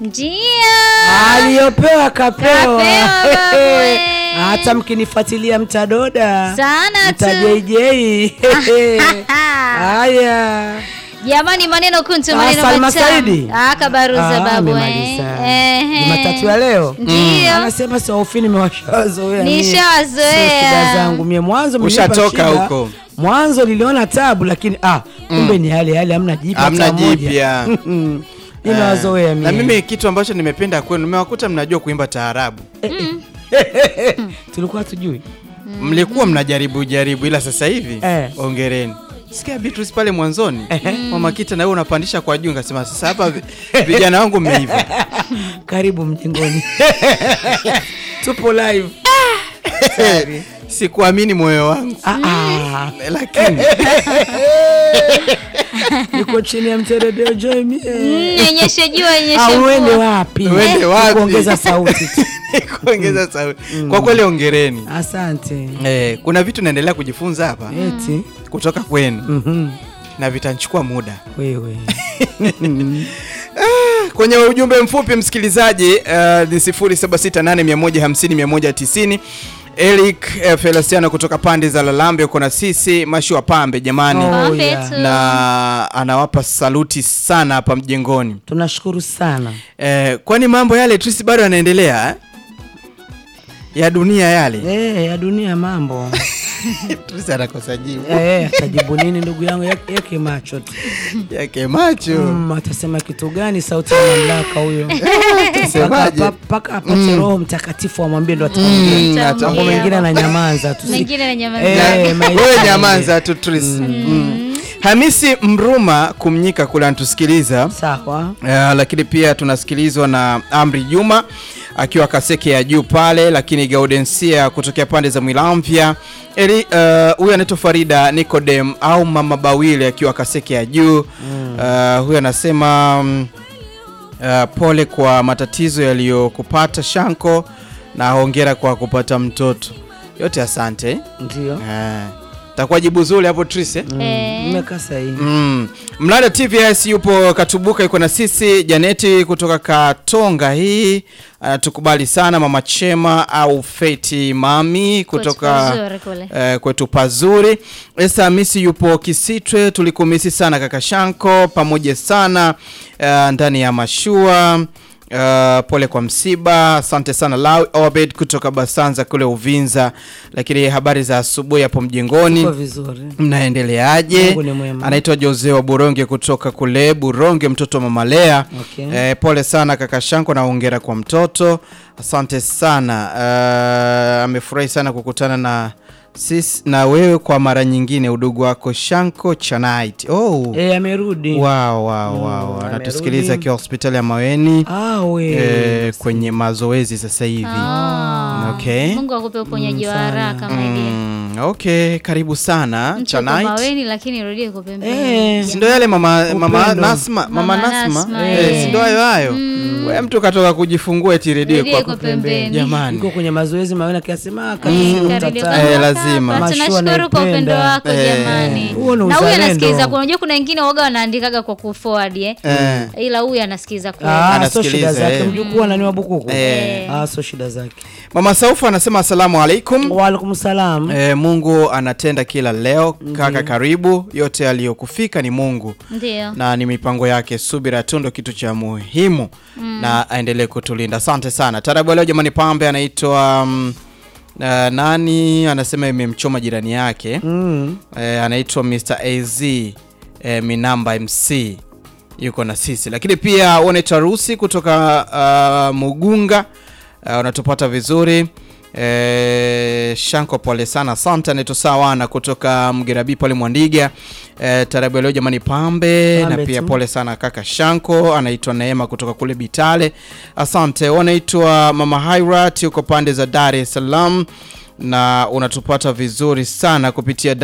Ndio. aliyopewa kapewa. Kapewa, babu, eh. Hata mkinifuatilia mtadoda Sana tu. mtajei. Haya, Jamani, maneno kuntu, Ah, maneno Salma matamu. Saidi? Ah, kabaruza Ah, babu eh. amemaliza. Ehe. Jumatatu ya leo Ndio. anasema saofi, nimewashazoea mie. Nishawazoea. Sio shida zangu mie, mwanzo mlinipa Ushatoka shida. huko. Mwanzo niliona tabu, lakini ah, kumbe ni yale yale, hamna jipya Hamna hata moja. jipya. Nimewazoea na mie. mimi kitu ambacho nimependa kwenu, nimewakuta mnajua kuimba taarabu. tulikuwa tujui Mlikuwa mnajaribu jaribu, ila sasa hivi Eh. ongereni. Sikia Beatrice pale mwanzoni, mama Kita na wewe unapandisha kwa juu, ngasema sasa hapa vi- vijana wangu mmeiva. karibu mjengoni tupo live Sorry. Sikuamini moyo wangu, Ah, ah. lakini niko chini ya mteredeo joy mie Mm, Nyonyeshe jua, nyonyeshe Ah, uende mvua. wapi Uende wapi? kuongeza sauti tu. kuongeza sauti. Kwa kweli ongereni. asante Eh, kuna vitu naendelea kujifunza hapa eti kutoka kwenu Mhm. na vitanichukua muda. wewe Kwenye ujumbe mfupi msikilizaji, uh, ni 0768150190 Eric uh, Feliciano kutoka pande za Lalambe uko na sisi Mashua Pambe jamani, Oh, Pambe yeah. tu. na anawapa saluti sana hapa mjengoni. tunashukuru sana Eh, kwani mambo yale Trisi bado yanaendelea eh? ya dunia yale Eh, ya dunia mambo Trisi anakosa jibu Eh, atajibu nini ndugu yangu Yake- yake macho tu yake macho Mm, atasema kitu gani sauti ya mamlaka huyo Atasemaje? Paka- paka apate roho mtakatifu amwambie ndo ataongea Mm, Utaongea. ata- mambo mengine ananyamaza tu si- Mengine ananyamaza. Eh, maisha wewe ni- nyamanza tu Trisi mm. Hamisi Mruma kumnyika kule anatusikiliza sawa Uh, lakini pia tunasikilizwa na Amri Juma akiwa Kaseke ya juu pale, lakini Gaudensia kutokea pande za Mwilamvya. Eli uh, huyu anaitwa Farida Nicodem au Mama Bawili akiwa Kaseke ya juu uh, huyu anasema mm, uh, pole kwa matatizo yaliyokupata Shanko na hongera kwa kupata mtoto. Yote asante. ndio Uh, takuwa jibu zuri hapo Tris eh? Eh. mmekaa sahihi Mm. Mlada TVS yupo Katubuka, yuko na sisi. Janeti kutoka Katonga hii anatukubali sana. Mama Chema au Feti Mami kutoka pazuri kule. eh, kwetu pazuri. Esa Hamisi yupo Kisitwe, tulikumisi sana kaka Shanko, pamoja sana eh, ndani ya mashua Uh, pole kwa msiba, asante sana Lawi Obed kutoka Basanza kule Uvinza. Lakini habari za asubuhi hapo mjengoni Tuko vizuri mnaendeleaje? Mungu ni mwema. Anaitwa Jose wa Buronge kutoka kule Buronge, mtoto wa mama Lea. Okay. Eh, pole sana kaka Shanko na hongera kwa mtoto, asante sana. Eh, amefurahi sana kukutana na sisi na wewe kwa mara nyingine, udugu wako Shanko Chanait. Oh. Eh, amerudi Wow, wow, wow. Mm, Anatusikiliza amerudi. akiwa hospitali ya Maweni Ah, we. eh, kwenye mazoezi sasa hivi. Ah. Okay. Mungu akupe uponyaji wa sana. haraka my dear. Mm, okay, karibu sana Mtu uko Chanait. maweni lakini rudie kwa pembeni. Eh, si ndo yale mama, mama Upendo. Nasma, mama Mama Nasma, Nasma, eh, eh. si ndo hayo hayo. We mtu katoka kujifungua eti redio Redio kwa kwa pembeni. jamani. Yuko kwenye mazoezi maana kiasema Eh, kati karibu Eh, kwa lazima. hapa. Mashua Tunashukuru kwa upendo naipenda. wako Eh. jamani. Huo ni Na huyu uzalendo. anasikiliza, kuna unajua kuna wengine waga wanaandikaga kwa kuforward eh. Eh. Ila huyu anasikiza kweli. Ah, so Anasikiliza, shida zake eh. mjukuu ananiwa bukuku Eh. ah, so shida zake Mama Saufu anasema asalamu alaikum. waalaikum salam Eh, Mungu anatenda kila leo. Kaka karibu, yote aliyokufika ni Mungu Ndio. na ni mipango yake. Subira tu ndo kitu cha muhimu na aendelee kutulinda. Asante sana. Tarabu ya leo jamani, pambe anaitwa um, uh, nani anasema imemchoma jirani yake mm. eh, anaitwa Mr. AZ eh, Minamba MC yuko na sisi, lakini pia unaitwa Rusi kutoka uh, Mugunga uh, unatupata vizuri eh, Shanko, pole sana. Asante. Anaitwa Sawana kutoka Mgerabi pale Mwandiga eh, tarabu ya leo jamani, pambe, Pambe na pia tu. pole sana kaka Shanko. Anaitwa Neema kutoka kule Bitale, asante. Wanaitwa Mama Hairat yuko pande za Dar es Salaam na unatupata vizuri sana kupitia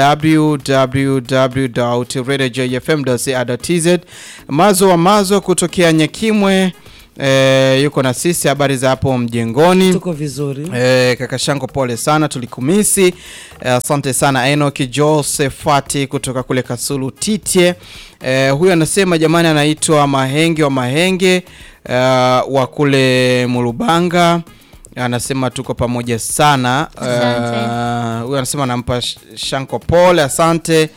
www.radiojfm.co.tz. Mazo wa Mazo kutokea Nyakimwe e, yuko na sisi. Habari za hapo mjengoni? tuko vizuri E, kaka Shango pole sana tulikumisi. Eh, Asante sana Enoki Josefati kutoka kule Kasulu Titye. E, huyu anasema jamani, anaitwa Mahenge wa Mahenge uh, wa kule Mulubanga anasema tuko pamoja sana. Asante. Uh, Huyu anasema anampa sh- Shanko pole, asante.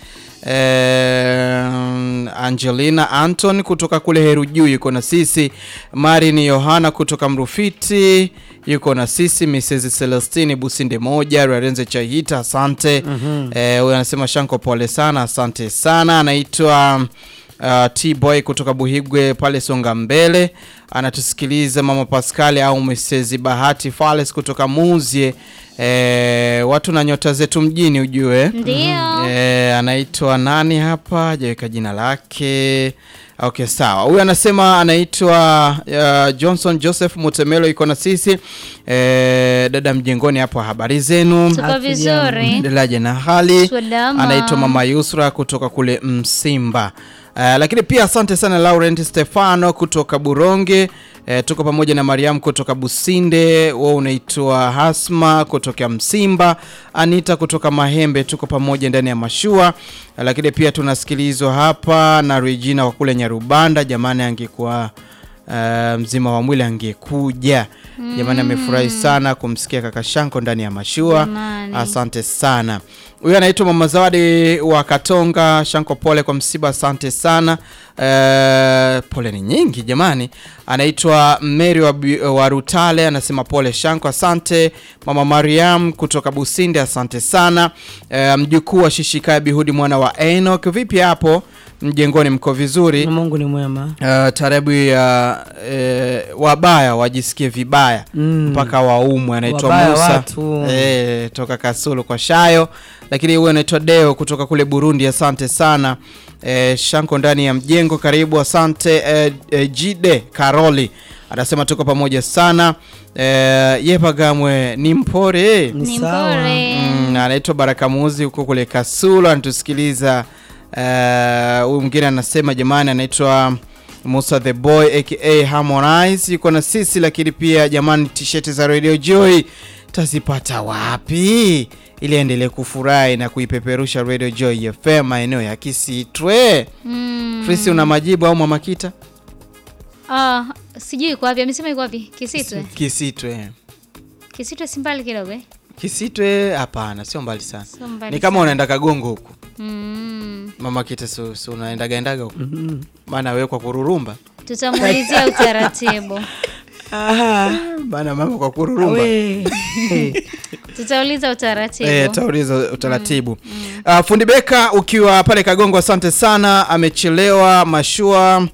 Eh, Angelina Anton kutoka kule Heru Juu yuko na sisi. Marin Yohana kutoka Mrufiti yuko na sisi. Mrs Celestine Businde moja Rarenze Chaihita asante. Eh, huyu anasema Shanko pole sana, asante sana. Anaitwa uh, T-Boy kutoka Buhigwe pale Songa Mbele anatusikiliza. Mama Pascali au Mrs Bahati Fales kutoka Muzie. Eh, watu na nyota zetu mjini ujue. Ndio. Eh, anaitwa nani hapa? Hajaweka jina lake. Okay, sawa. Huyu anasema anaitwa uh, Johnson Joseph Mutemelo iko na sisi. Eh, dada mjengoni hapo, habari zenu? Tuko vizuri. Delaje na hali. Salama. Anaitwa Mama Yusra kutoka kule Msimba. Uh, lakini pia asante sana Laurent Stefano kutoka Buronge. Uh, tuko pamoja na Mariam kutoka Businde. Wewe unaitwa Hasma kutoka Msimba. Anita kutoka Mahembe. Tuko pamoja ndani ya mashua. Uh, lakini pia tunasikilizwa hapa na Regina wa kule Nyarubanda. Jamani, angekuwa uh, mzima wa mwili angekuja. Jamani, amefurahi sana kumsikia kaka Shanko ndani ya mashua. Jamani. Asante sana. Huyu anaitwa Mama Zawadi wa Katonga. Shanko, pole kwa msiba, asante sana. Eh, pole ni nyingi jamani. Anaitwa Mary wa, Bi- wa Rutale, anasema pole Shanko, asante. Mama Mariam kutoka Businde, asante sana. Eh, mjukuu wa Shishikaya Bihudi mwana wa Enoch, vipi hapo mjengoni, mko vizuri? Mungu ni mwema. Uh, tarabu ya eh, wabaya wajisikie vibaya Mm. mpaka waumwe. Anaitwa Wabaya Musa watu. eh, toka Kasulu kwa Shayo, lakini huyu anaitwa Deo kutoka kule Burundi. Asante sana eh, Shanko ndani ya mjengo, karibu. Asante eh, eh, Jide Karoli anasema tuko pamoja sana eh, Yepagamwe ni mpore Ni sawa. mpore. Mm, anaitwa Baraka Muzi huko kule Kasulu anatusikiliza. Eh, Huyu mwingine anasema jamani, anaitwa Musa the Boy aka Harmonize yuko na sisi, lakini pia jamani, t-shirt za Radio Joy tazipata wapi ili aendelee kufurahi na kuipeperusha Radio Joy FM maeneo ya Kisitwe? Mm. Frisi, una majibu au Mama Kita? Ah, sijui iko wapi. Amesema iko wapi? Kisitwe. Kisitwe, Kisitwe si mbali kidogo eh? Kisitwe hapana, sio mbali sana, Sio mbali ni kama sana. unaenda Kagongo huku Mm. Mama Kita, su, su unaendaga endaga huko maana wewe kwa kururumba Tutamuulizia utaratibu. Aha. bana mama kwa kururumba We. Eh. Tutauliza utaratibu. Eh, tauliza utaratibu. Ah, fundi Beka ukiwa pale Kagongo, asante sana, amechelewa mashua.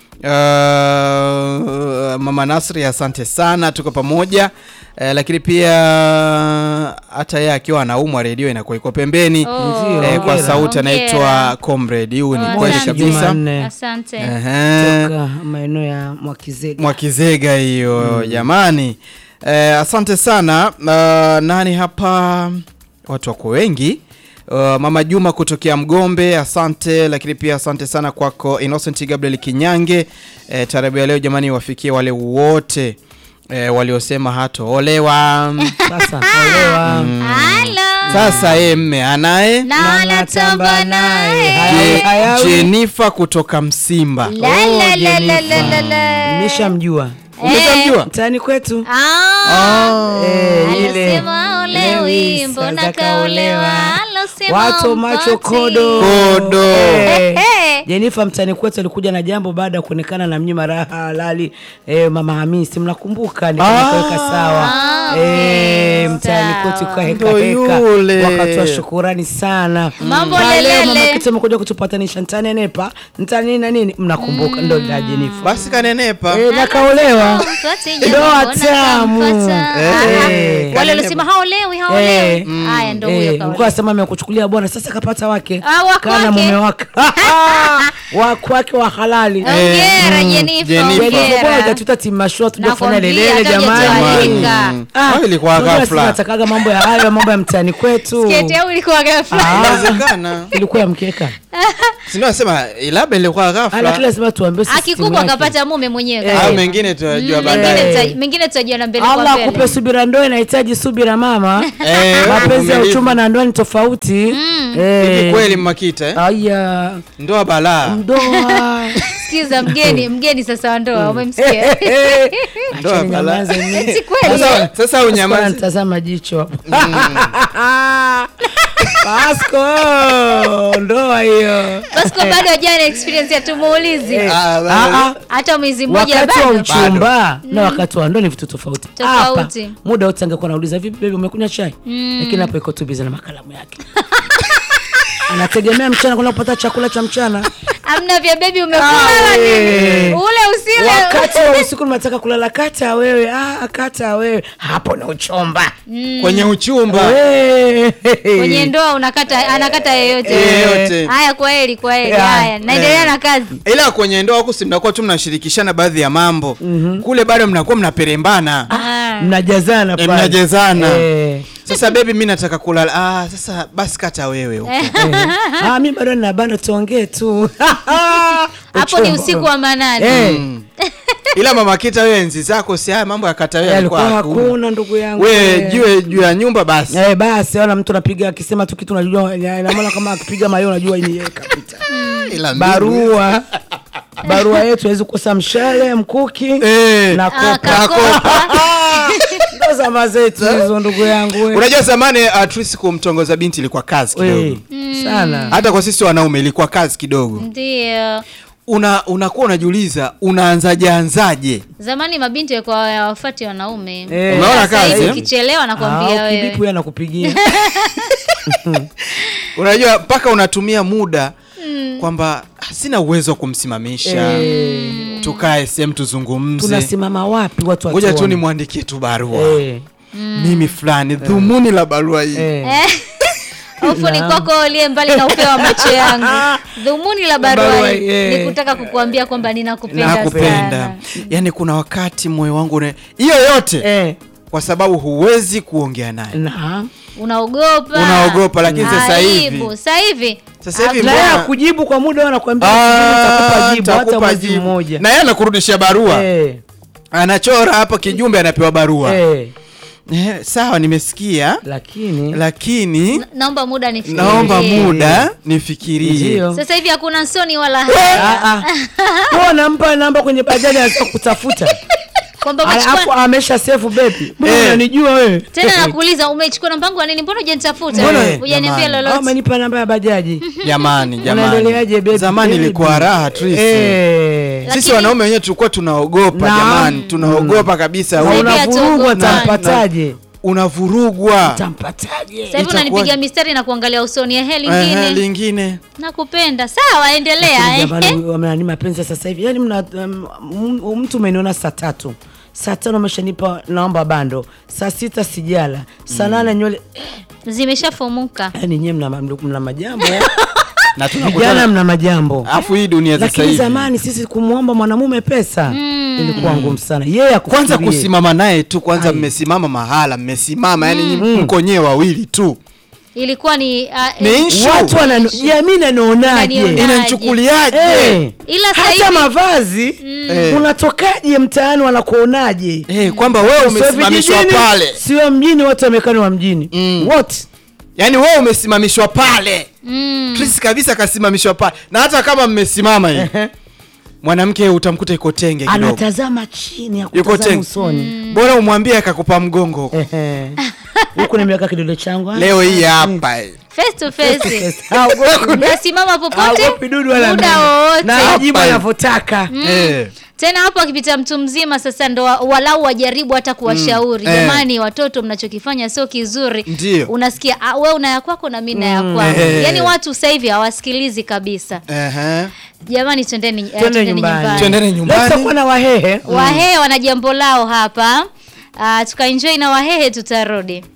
Ah, mama Nasri, asante sana, tuko pamoja. Eh, lakini pia hata yeye akiwa anaumwa redio inakuwa iko pembeni Oh, Ndio, eh, kwa hongera. sauti Hongera. anaitwa Comrade. Huyu ni Oh, kweli asante. kabisa. Jumanne. Asante. Ehe. Toka maeneo ya Mwakizega. Mwakizega hiyo jamani. Eh, asante sana. Uh, nani hapa? Watu wako wengi. Uh, Mama Juma kutokea Mgombe, asante. Lakini pia asante sana kwako Innocent Gabriel Kinyange. Eh, tarabu ya leo jamani, wafikie wale wote eh, waliosema hatoolewa. Sasa olewa. Halo. Sasa yeye mme anaye Na anatamba naye. Hayawi, Je- hayawi. Jennifer kutoka Msimba. La la la la la la la. Nimeshamjua Umeshamjua? mtaani kwetu. Ah. Eh, ile. Alisema olewi, Lewi, mbona sasa kaolewa? kaolewa. Alosema Watu macho mpati. kodo. Kodo. Eh. Eh. Jenifa mtani kwetu alikuja na jambo baada ya kuonekana na mnyima raha halali eh, mama Hamisi mnakumbuka, nikaweka sawa Ah, eh, okay, mtani sawa. kwetu kaheka Ndo heka, yule. wakatoa shukurani sana. Mambo Na leo lelele. mama kitu amekuja kutupatanisha ntani nepa ntani na nini, mnakumbuka ndo la Jenifa Basi kanenepa. eh, na kaolewa Mpati jamaa, Ndoa mbona tamu. kampata? Eh. Aha. Eh. Wale waliosema haolewi haolewi. Haya ndo huyo Eh, kaolewa. mkuu asema amekuchukulia bwana, sasa kapata wake Ah, wako kana wake. mume wake wako wake wa halali Hongera mm, Jenifer, Jennifer. Jenifa, hongera. bora tutatimashua tujafanya Nakwambia, lelele hata jamani. hujatualika. Mm. Hayo ilikuwa unajua ghafla. sisi natakaga mambo ya hayo mambo ya mtaani kwetu Sketi au ilikuwa ghafla? Ah, Inawezekana. ilikuwa ya mkeka Sio nasema labda ilikuwa ala ghafla. kila lazima tuambie sisi Akikubwa timu yake. akapata mume mwenyewe. Eh. Au kasema. mengine tutajua Mm, baadaye. mengine Eh. tuta- Mengine tutajua na mbele kwa Allah mbele. akupe subira, ndoa inahitaji subira mama. Eh, Mapenzi ya uvumilivu. uchumba na ndoa ni tofauti. Hivi Eh. kweli mmakita eh? Aya, Ndoa balaa. ndoa sikiza mgeni mgeni sasa wa ndoa umemsikia Ndoa Acheni bala. nyamaze mimi. Eti kweli Sasa- eh? Sasa Pasco unyamazi. anatazama jicho hapo. Pasco, ndoa hiyo. Pasco bado hajana experience ya tumuulizi Eh, Ah, ah, ah. hata mwezi mmoja wakati wa bado uchumba na wakati wa ndoa ni vitu tofauti. Tofauti. Hapa, muda wote angekuwa nauliza vipi baby umekunywa chai? Lakini hapo iko tu busy na makalamu yake. Anategemea mchana kwenda kupata chakula cha mchana. amna vya bebi Ah, umekula we. ule usile Wakati wa usiku nataka kulala kata wewe, ah kata wewe. Hapo na uchomba. kwenye uchumba We. kwenye ndoa unakata anakata yeyote Yeyote. haya kwa heri kwa heri Yeah. haya naendelea na kazi ila kwenye ndoa huku si mnakuwa tu mnashirikishana baadhi ya mambo kule bado mnakuwa mnaperembana Ah. Mnajazana Eh, pale. mnajazana. Eh. sasa bebi mi nataka kulala ah, sasa basi kata wewe huko. ah, mi bado nina bando tuongee tu hapo ni Uchumba. usiku wa manane Eh, ila mama kita wewe enzi zako si haya mambo ya kata wewe yalikuwa yalikuwa hakuna hakuna ndugu yangu we Eh. jue juu ya nyumba basi Eh, basi wala mtu anapiga akisema tu kitu unajua inamaana kama akipiga mayo unajua ni yeye kapita ila mbinu. barua barua yetu haiwezi kukosa mshale mkuki Eh. na Ah, kopa kakopa ndo zama zetu hizo ndugu yangu we. unajua zamani uh, Trisi kumtongoza binti ilikuwa kazi kidogo We, sana hata kwa sisi wanaume ilikuwa kazi kidogo ndio una unakuwa unajiuliza unaanzaje anzaje zamani mabinti walikuwa wafati wanaume Eh. Umeona Sasa kazi, hivi eh? ukichelewa nakwambia Ah, wewe ukibipu yeye anakupigia unajua mpaka unatumia muda kwamba sina uwezo wa kumsimamisha tukae sehemu tuzungumze tunasimama wapi watu ngoja tu watuone? nimwandikie tu barua Eh, mimi fulani dhumuni la barua hii eh. hofu ni kwako uliye mbali na upeo wa macho yangu dhumuni la barua Barua, hii eh. ni kutaka kukuambia kwamba ninakupenda nakupenda sana yaani kuna wakati moyo wangu una- hiyo yote Eh, kwa sababu huwezi kuongea naye na unaogopa Unaogopa, lakini sasa hivi- Aibu. sasa hivi Sasa hivi Ah, na yeye Mbona- akujibu kwa muda anakuambia Ah, nitakupa jibu hata nitakupa mwezi jibu. mmoja na yeye anakurudishia barua Eh, anachora hapa kijumbe anapewa barua eh, eh, sawa nimesikia lakini lakini naomba muda nifikirie. naomba muda nifikirie ndio sasa hivi hakuna soni wala Ah, haya ah. Huwa nampa namba kwenye bajaji anataka kutafuta kwamba alafu umechukua amesha sefu bebi mbona Eh. unanijua wewe tena nakuuliza umechukua namba yangu ya nini mbona hujanitafuta Mbona- hujaniambia jamani. Ah, lolote umenipa namba ya bajaji jamani unaendeleaje jamani bebi zamani Baby. ilikuwa raha Trisi. Eh. sisi Lakini- wanaume wenyewe tulikuwa tunaogopa Naam. jamani tunaogopa kabisa Na Sasa hivi unavurugwa hatuogopi. tampataje unavurugwa tampataje sasa hivi Itakuwa- unanipiga mistari na kuangalia usoni ehe Ehe, lingine lingine nakupenda sawa endelea eh. Jamani, wamenani mapenzi ya sasa hivi yani mna, um, m- mtu umeniona saa tatu saa tano umeshanipa naomba bando saa sita sijala saa nane nywele zimeshafumuka yani nyewe mna, mna, mna majambo na vijana tunakutana mna majambo alafu hii dunia sasa lakini hivi zamani sisi kumwomba mwanamume pesa ilikuwa ngumu sana yeye kwanza akufikirie. kusimama naye tu kwanza Ai. mmesimama mahala mmesimama yani mm. mko nyewe wawili tu ilikuwa ni uh, Ni eh, issue. watu wanano- jamii nanionaje Inanionaje? inamchukuliaje Eh, Ila sasa hata hivi- mavazi Eh. unatokaje mtaani wanakuonaje Eh, kwamba wewe Sio umesimamishwa vijijini, pale sio mjini wote wamekani wa mjini Mm. wote yaani wewe umesimamishwa pale mm, Chris kabisa akasimamishwa pale na hata kama mmesimama hivi mwanamke utamkuta iko tenge kidogo anatazama chini ya Yuko kutazama teng- usoni bora umwambie akakupa mgongo Ehe. huku nimeweka kidole changu ah. leo hii hapa eh. face to face Yes. Haogopi- nasimama popote haogopi dudu wala muda nini. wowote na ajibu Hapa. anavyotaka Eh. tena hapo akipita mtu mzima sasa ndo wa- walau wajaribu hata kuwashauri Mm, eh. jamani watoto mnachokifanya sio kizuri Ndio. unasikia ah, we una ya kwako na mi na ya kwangu eh. yaani watu sasa hivi hawasikilizi kabisa Ehe. jamani twendeni eh, twende twendeni nyumbani Twendeni Leo nyumbani. tutakuwa na wahehe wahehe wana jambo lao hapa uh, tukaenjoy na wahehe tutarudi